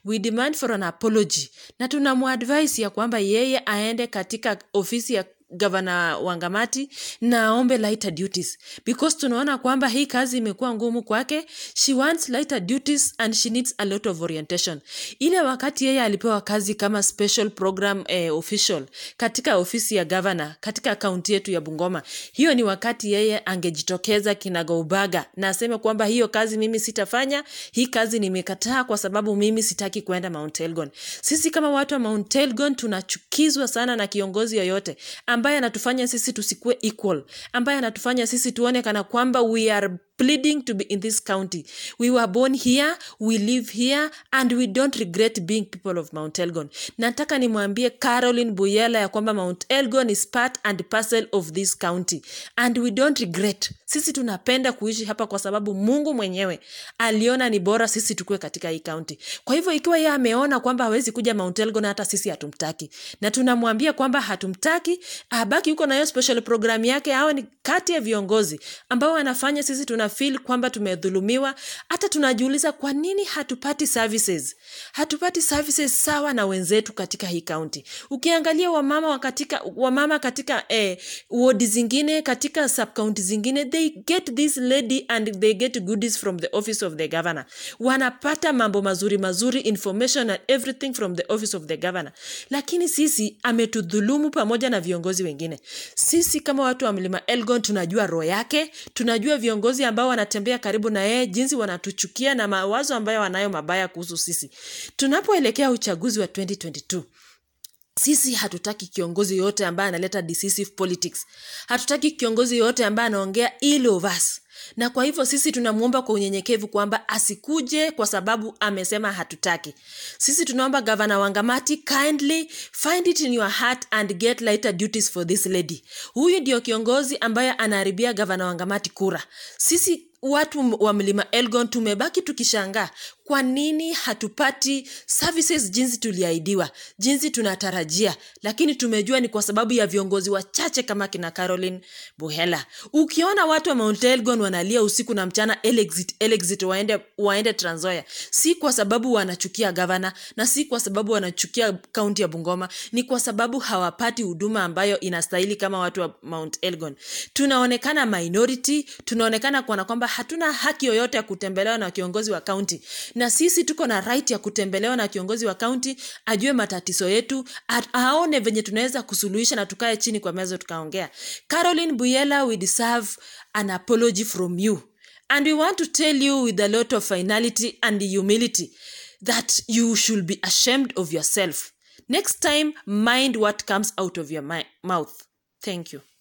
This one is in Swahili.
we demand for an apology na tunamuadvise ya kwamba yeye aende katika ofisi ya gavana wangamati na aombe lighter duties because tunaona kwamba hii kazi imekuwa ngumu kwake she wants lighter duties and she needs a lot of orientation ile wakati yeye alipewa kazi kama special program eh, official katika ofisi ya gavana katika kaunti yetu ya bungoma hiyo ni wakati yeye angejitokeza kinagaubaga na aseme kwamba hiyo kazi mimi sitafanya hii kazi nimekataa kwa sababu mimi sitaki kwenda mount elgon sisi kama watu wa mount elgon tunachukizwa sana na kiongozi yoyote ambaye anatufanya sisi tusikue equal ambaye anatufanya sisi tuone kana kwamba we are pleading to be in this county we were born here we live here and we don't regret being people of mount elgon nataka nimwambie caroline buyela ya kwamba mount elgon is part and parcel of this county and we don't regret sisi tunapenda kuishi hapa kwa sababu mungu mwenyewe aliona ni bora sisi tukue katika hii county kwa hivyo ikiwa yeye ameona kwamba hawezi kuja mount elgon hata sisi hatumtaki na tunamwambia kwamba hatumtaki abaki huko na hiyo special program yake awe ni kati ya viongozi ambao wanafanya sisi tuna feel kwamba tumedhulumiwa hata tunajiuliza kwa nini hatupati services hatupati services sawa na wenzetu katika hii kaunti ukiangalia wamama wa katika wamama katika eh, wodi zingine katika subcounty zingine they get this lady and they get goodies from the office of the governor wanapata mambo mazuri mazuri information and everything from the office of the governor lakini sisi ametudhulumu pamoja na viongozi wengine sisi kama watu wa mlima elgon tunajua roho yake tunajua viongozi ambao wanatembea karibu na yeye jinsi wanatuchukia na mawazo ambayo wanayo mabaya kuhusu sisi tunapoelekea uchaguzi wa 2022 sisi hatutaki kiongozi yoyote ambaye analeta decisive politics hatutaki kiongozi yoyote ambaye anaongea ill of us na kwa hivyo sisi tunamwomba kwa unyenyekevu kwamba asikuje kwa sababu amesema hatutaki sisi tunaomba gavana wangamati kindly find it in your heart and get lighter duties for this lady huyu ndio kiongozi ambaye anaharibia gavana wangamati kura sisi watu wa mlima elgon tumebaki tukishangaa kwa nini hatupati services jinsi tuliahidiwa jinsi tunatarajia lakini tumejua ni kwa sababu ya viongozi wachache kama kina caroline buhela ukiona watu wa mount elgon wanalia usiku na mchana elexit, elexit waende, waende transoya si kwa sababu wanachukia gavana na si kwa sababu wanachukia kaunti ya bungoma ni kwa sababu hawapati huduma ambayo inastahili kama watu wa mount elgon tunaonekana minority tunaonekana kuona kwamba hatuna haki yoyote ya kutembelewa na kiongozi wa kaunti na sisi tuko na right ya kutembelewa na kiongozi wa kaunti ajue matatizo yetu aone venye tunaweza kusuluhisha na tukae chini kwa meza tukaongea caroline buyela we deserve an apology from you and we want to tell you with a lot of finality and humility that you should be ashamed of yourself next time mind what comes out of your mouth thank you